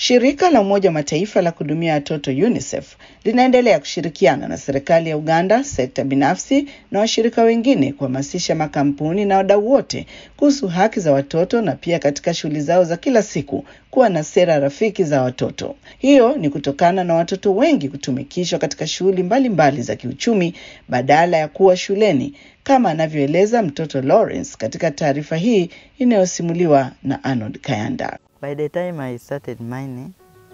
Shirika la Umoja wa Mataifa la kuhudumia watoto UNICEF linaendelea kushirikiana na serikali ya Uganda, sekta binafsi na washirika wengine kuhamasisha makampuni na wadau wote kuhusu haki za watoto na pia katika shughuli zao za kila siku kuwa na sera rafiki za watoto. Hiyo ni kutokana na watoto wengi kutumikishwa katika shughuli mbalimbali za kiuchumi badala ya kuwa shuleni, kama anavyoeleza mtoto Lawrence katika taarifa hii inayosimuliwa na Arnold Kayanda. By the time I started mining,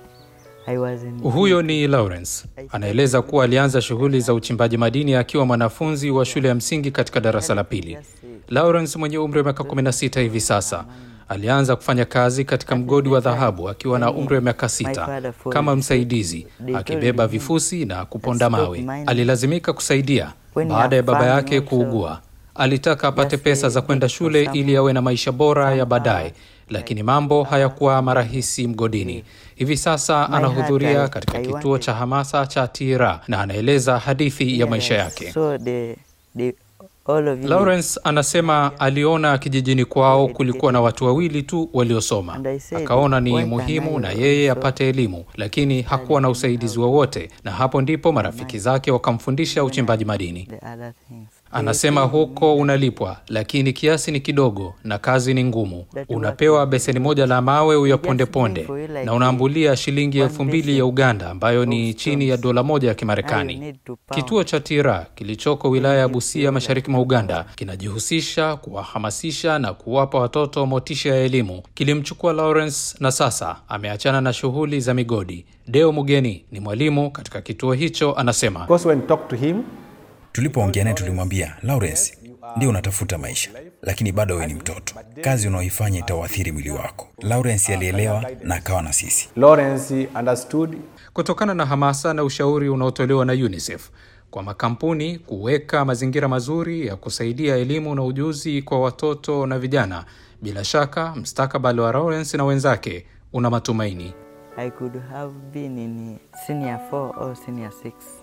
I was in Huyo ni Lawrence anaeleza kuwa alianza shughuli za uchimbaji madini akiwa mwanafunzi wa shule ya msingi katika darasa la pili. Lawrence mwenye umri wa miaka 16 hivi sasa alianza kufanya kazi katika mgodi wa dhahabu akiwa na umri wa miaka sita kama msaidizi, akibeba vifusi na kuponda mawe. Alilazimika kusaidia baada ya baba yake kuugua. Alitaka apate pesa za kwenda shule ili awe na maisha bora ya baadaye, lakini mambo hayakuwa marahisi mgodini. Hivi sasa anahudhuria katika kituo cha hamasa cha Tira na anaeleza hadithi ya maisha yake. So the, the, all of you, Lawrence anasema aliona kijijini kwao kulikuwa na watu wawili tu waliosoma, akaona ni muhimu na yeye apate elimu, lakini hakuwa na usaidizi wowote, na hapo ndipo marafiki zake wakamfundisha uchimbaji madini. the other things. Anasema huko unalipwa, lakini kiasi ni kidogo na kazi ni ngumu. Unapewa beseni moja la mawe uyaponde ponde, na unaambulia shilingi elfu mbili ya Uganda, ambayo ni chini ya dola moja ya Kimarekani. Kituo cha Tira kilichoko wilaya ya Busia, mashariki mwa Uganda, kinajihusisha kuwahamasisha na kuwapa watoto motisha ya elimu. Kilimchukua Lawrence na sasa ameachana na shughuli za migodi. Deo Mugeni ni mwalimu katika kituo hicho, anasema Because when talk to him, Tulipoongea naye tulimwambia, Lawrence, ndio unatafuta maisha, lakini bado wewe ni mtoto. Kazi unaoifanya itauathiri mwili wako. Lawrence alielewa na akawa na sisi. Lawrence understood kutokana na hamasa na ushauri unaotolewa na UNICEF kwa makampuni kuweka mazingira mazuri ya kusaidia elimu na ujuzi kwa watoto na vijana. Bila shaka mstakabali wa Lawrence na wenzake una matumaini. I could have been in senior 4 or senior 6.